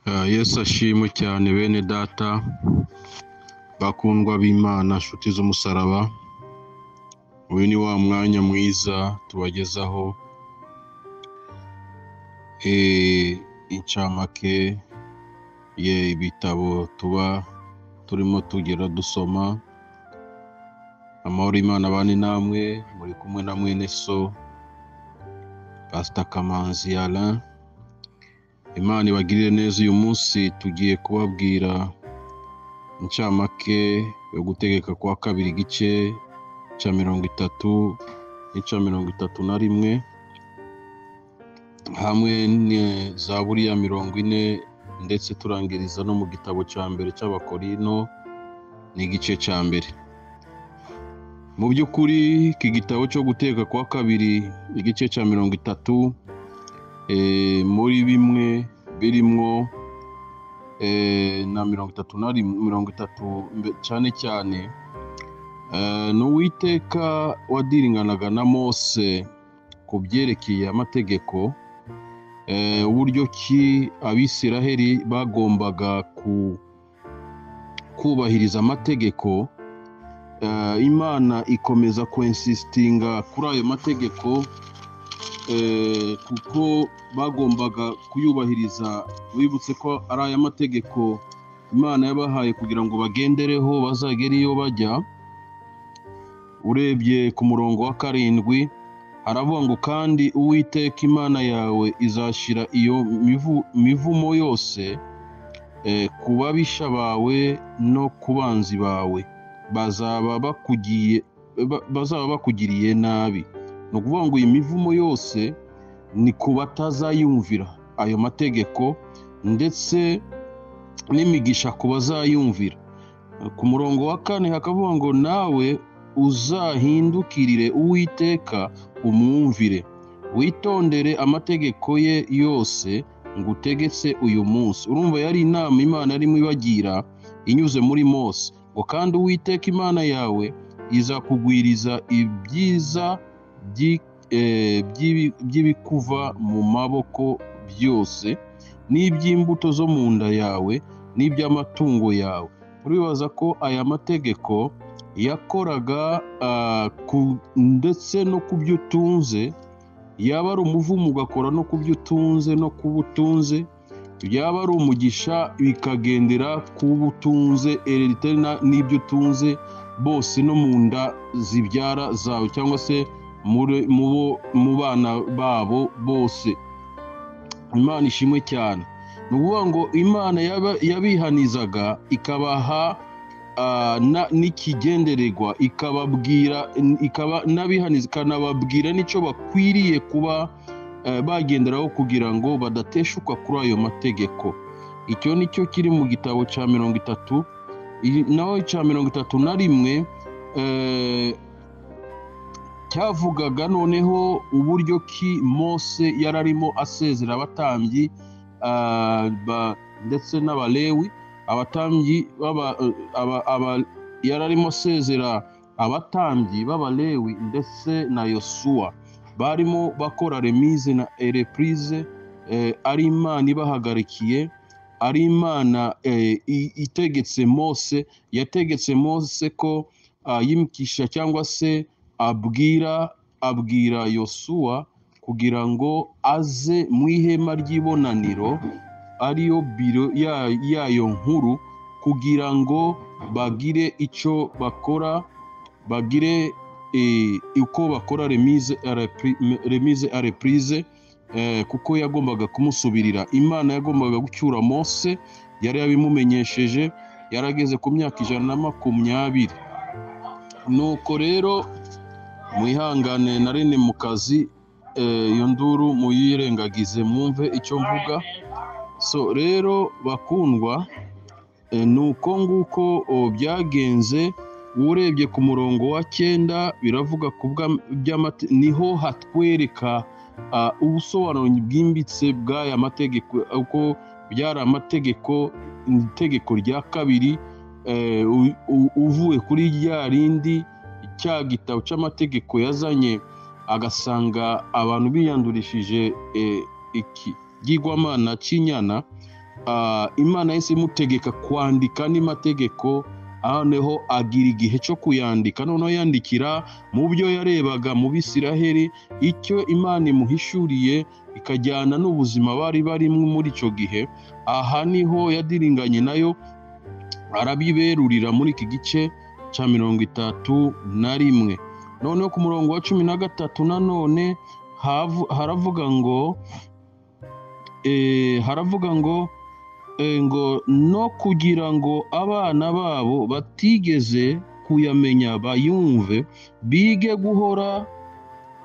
Ah, Yesu ashimwe cyane bene data bakundwa b'Imana nshuti z'umusaraba uyu ni wa mwanya mwiza tubagezaho eh, incamake ye ibitabo tuba turimo tugera dusoma amahoro Imana abane namwe muri kumwe na mwene so Pastor Kamanzi Alain Imana ibagirire neza uyu munsi tugiye kubabwira incamake yo gutegeka kwa kabiri igice cya mirongo itatu n'ica mirongo itatu na rimwe hamwe na zaburi ya mirongo ine ndetse turangiriza no mu gitabo cya mbere cy'abakorino ni igice cya mbere mu by'ukuri iki gitabo cyo guteka kwa kabiri igice cya mirongo itatu eh, muri bimwe birimwo eh, na mirongo itatu na rimwe mirongo itatu mbe- cyane cyane Eh, ni uwiteka wadiringanaga na mose ku byerekeye amategeko eh, uburyo ki abisiraheli bagombaga ku- kubahiriza amategeko Eh, imana ikomeza kwensisitinga kuri ayo mategeko eh, kuko bagombaga kuyubahiriza bibutse ko ari aya mategeko imana yabahaye kugira ngo bagendereho bazagere iyo bajya urebye ku murongo wa karindwi haravuga ngo kandi uwiteka imana yawe izashyira iyo mivu- mivumo yose eh, ku babisha bawe no ku banzi bawe bazaba bakugiye ba- bazaba bakugiriye nabi ni ukuvuga ngo iyi mivumo yose ni ku batazayumvira ayo mategeko ndetse n'imigisha ku bazayumvira ku murongo wa kane hakavuga ngo nawe uzahindukirire uwiteka umwumvire witondere amategeko ye yose ngutegetse uyu munsi urumva yari inama imana arimo ibagira inyuze muri mose ngo kandi uwiteka imana yawe izakugwiriza ibyiza byi- eh, by'ibi- by'ibikuva mu maboko byose n'iby'imbuto zo mu nda yawe n'iby'amatungo yawe uribaza ko aya mategeko yakoraga ah, ku- ndetse no ku byo utunze yaba ari umuvumo ugakora no ku byo utunze no ku bo utunze yaba ari umugisha bikagendera ku bo utunze hereditary na- n'ibyo utunze bose no mu nda zibyara zawe cyangwa se muri- mu bo- mu bana babo bose imana ishimwe cyane ni ukuvuga ngo imana yaba- yabihanizaga ikabaha ah, na- n'ikigendererwa ikababwira ikaba n'abihaniza ikanababwira n'icyo bakwiriye kuba eh, bagenderaho kugira ngo badateshuka kuri ayo mategeko icyo ni cyo kiri mu gitabo cya mirongo itatu i- naho icya mirongo itatu na rimwe eh, cyavugaga noneho uburyo ki mose yari arimo asezera abatambyi ah, ba- ndetse n'abalewi abatambyi b'aba- aba- aba- yari arimo asezera abatambyi b'abalewi ndetse na yosuwa barimo bakora remise na reprise eh, ari imana ibahagarikiye ari imana eh, i- itegetse mose yategetse mose ko ah, yimikisha cyangwa se abwira abwira yosuwa kugira ngo aze mu ihema ry'ibonaniro ariyo biro ya- yayo nkuru kugira ngo bagire icyo bakora bagire eh, uko bakora remise à repri- me- remise à reprise eh, kuko yagombaga kumusubirira imana yagombaga gucyura mose yari yabimumenyesheje yarageze ku myaka ijana na makumyabiri nuko rero mwihangane na rene mu kazi eh, iyo nduru muyirengagize mwumve icyo mvuga so rero bakundwa eh, ni uko nguko oh, byagenze urebye ku murongo wa cyenda biravuga ku bwa- by'amate- niho hatwereka ah, ubusobanuro bwimbitse bw'aya mategeko uko byari amategeko itegeko rya kabiri eh, u- u- uvuye kuri rya rindi cya gitabo cy'amategeko yazanye agasanga abantu biyandurishije eh, iki ryigwamana cy'inyana ah, imana yahise imutegeka kwandika andi mategeko noneho agira igihe cyo kuyandika noneho yandikira mu byo yarebaga mu bisiraheri icyo imana imuhishuriye ikajyana n'ubuzima bari barimo muri icyo gihe aha niho yadiringanye nayo arabiberurira muri iki gice cya mirongo itatu na rimwe noneho ku murongo wa cumi na gatatu nanone havu- haravuga ngo eh, haravuga ngo eh, ngo no kugira ngo abana babo batigeze kuyamenya bayumve bige guhora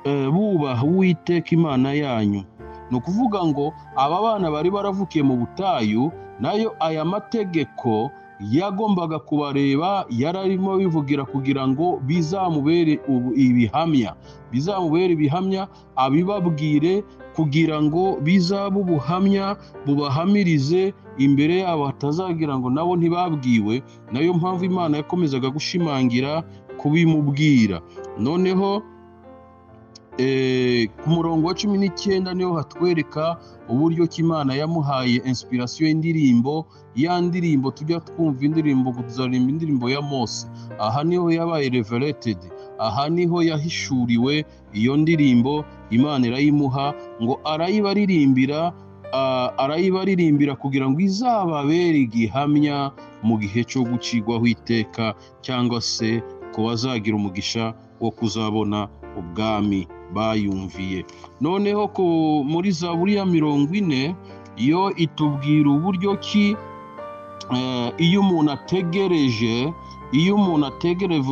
eh, bubaha uwiteka imana yanyu ni ukuvuga ngo aba bana bari baravukiye mu butayu nayo aya mategeko yagombaga kubareba yararimo bivugira kugira ngo bizamubere ubu- ibihamya bizamubere ibihamya abibabwire kugira ngo bizabe ubuhamya bubahamirize imbere yabo hatazagira ngo nabo ntibabwiwe nayo mpamvu imana yakomezaga gushimangira kubimubwira noneho eh, ku murongo wa cumi n'icyenda niho hatwereka uburyo ki imana yamuhaye inspiration y'indirimbo ya ndirimbo tujya twumva indirimbo tuzaririmba indirimbo ya mose aha niho yabaye revereted aha niho yahishuriwe iyo ndirimbo imana irayimuha ngo arayibaririmbira ah, arayibaririmbira kugira ngo izababere igihamya mu gihe cyo gucirwaho iteka cyangwa se ku bazagira umugisha wo kuzabona ubwami bayumviye noneho ku- muri zaburi ya mirongo ine yo itubwira uburyo ki eh, iyo umuntu ategereje iyo umuntu ategereje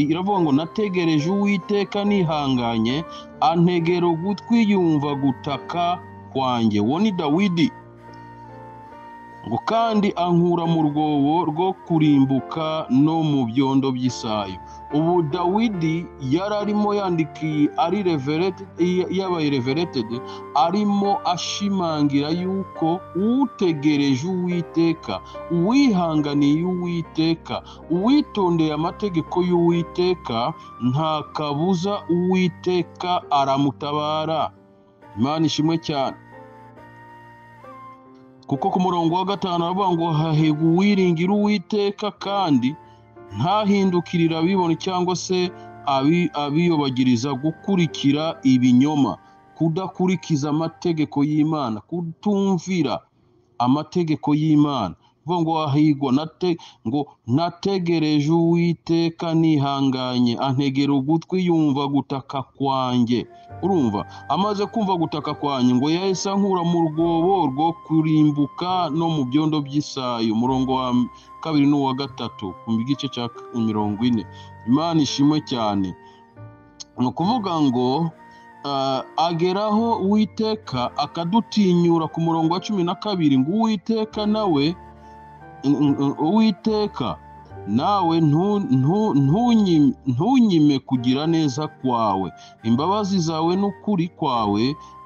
iravuga ngo nategereje uwiteka nihanganye antegera ugutwi yumva gutaka kwanjye uwo ni dawidi ngo kandi ankura mu rwobo rwo kurimbuka no mu byondo by'isayo ubu dawidi yari arimo yandikiye ari reverete yabaye revereted arimo ashimangira yuko utegereje uwiteka uwihanganiye uwiteka uwitondeye amategeko y'uwiteka nta kabuza uwiteka aramutabara imana ishimwe cyane kuko ku murongo wa gatanu aravuga ngo hahegu uwiringira uwiteka kandi ntahindukirira abibona cyangwa se abi- abiyobagiriza gukurikira ibinyoma kudakurikiza amategeko y'imana kutumvira amategeko y'imana vuga ngo ahigwa nate ngo nategereje uwiteka nihanganye antegera ugutwi yumva gutaka kwanjye urumva amaze kumva gutaka kwanjye ngo yahise ankura mu rwobo rwo kurimbuka no mu byondo by'isayo umurongo wa kabiri n'uwa gatatu ku gice cya mirongo ine imana ishimwe cyane ni ukuvuga ngo ah, ageraho uwiteka akadutinyura ku murongo wa cumi na kabiri ngo uwiteka nawe uwiteka nawe ntu- ntu- ntunyi- ntunyime kugira neza kwawe imbabazi zawe n'ukuri kwawe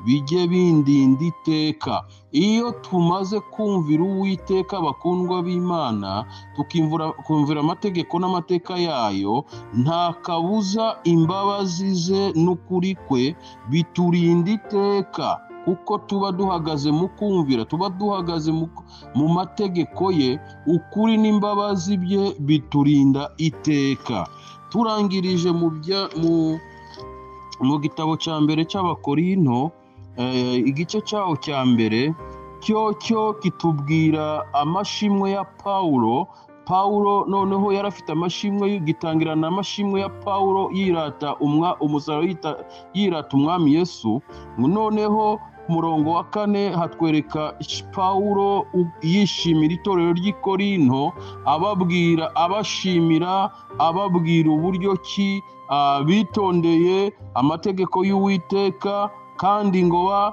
bijye bindinda iteka iyo tumaze kumvira uwiteka bakundwa b'imana tukimvura- kumvira amategeko n'amateka yayo nta kabuza imbabazi ze n'ukuri kwe biturinda iteka kuko tuba duhagaze mu kumvira tuba duhagaze mu mu mategeko ye ukuri n'imbabazi bye biturinda iteka turangirije mu bya mu mu gitabo cya mbere cy'abakorinto eh, igice cyaho cya mbere cyo cyo kitubwira amashimwe ya pawulo pawulo noneho yari afite amashimwe gitangirana amashimwe ya pawulo yirata umwa umusaraba yita- yirata umwami yesu noneho ku murongo wa kane hatwereka pawulo u- yishimira itorero ry'i korinto ababwira abashimira ababwira uburyo ki ah, bitondeye amategeko y'uwiteka kandi ngo ba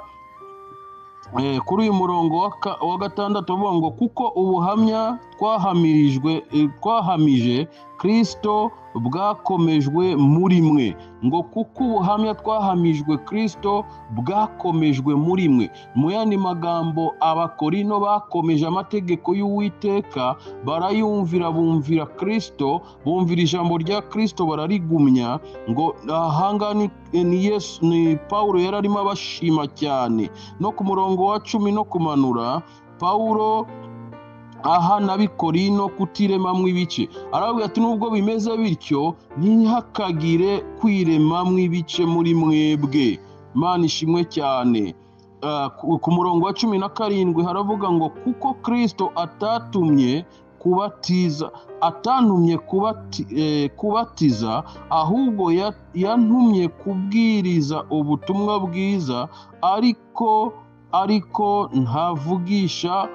eh, kuri uyu murongo wa ka- wa gatandatu avuga ngo kuko ubuhamya twahamirijwe eh, twahamije kirisito bwakomejwe muri mwe ngo kuko ubuhamya twahamijwe kirisito bwakomejwe muri mwe mu yandi magambo abakorino bakomeje amategeko y'uwiteka barayumvira bumvira kirisito bumvira ijambo rya kirisito bararigumya ngo ahangaha ni, ni, Yesu, ni pawulo yari arimo abashima cyane no ku murongo wa cumi no kumanura pawulo aha n'abikorino kutiremamo ibice aravuga ati nubwo bimeze bityo ntihakagire kwiremamo ibice muri mwebwe imana ishimwe cyane ku murongo wa cumi na karindwi haravuga ngo kuko kirisito atatumye kubatiza atantumye kubatiza ahubwo yantumye kubwiriza ubutumwa bwiza ariko ariko ntavugisha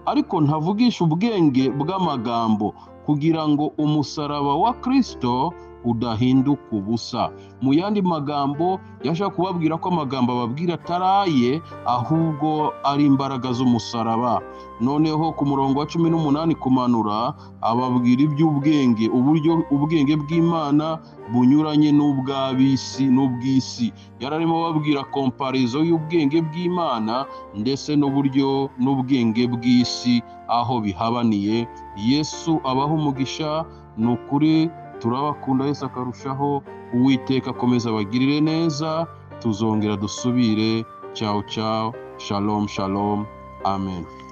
ariko ntavugisha ubwenge bw'amagambo kugira ngo umusaraba wa kirisito udahinduka ubusa mu yandi magambo yashaka kubabwira ko amagambo ababwira ataraye ahubwo ari imbaraga z'umusaraba noneho ku murongo wa cumi n'umunani kumanura ababwira iby'ubwenge uburyo ubwenge bw'imana bunyuranye n'ubw'ab'isi n'ubw'isi yararimo ababwira komparizo y'ubwenge bw'imana ndetse n'uburyo n'ubwenge bw'isi aho bihabaniye yesu abaha umugisha ni ukuri turabakunda wese akarushaho uwiteka akomeza abagirire neza tuzongera dusubire cyawu cyawu shalomu shalomu amen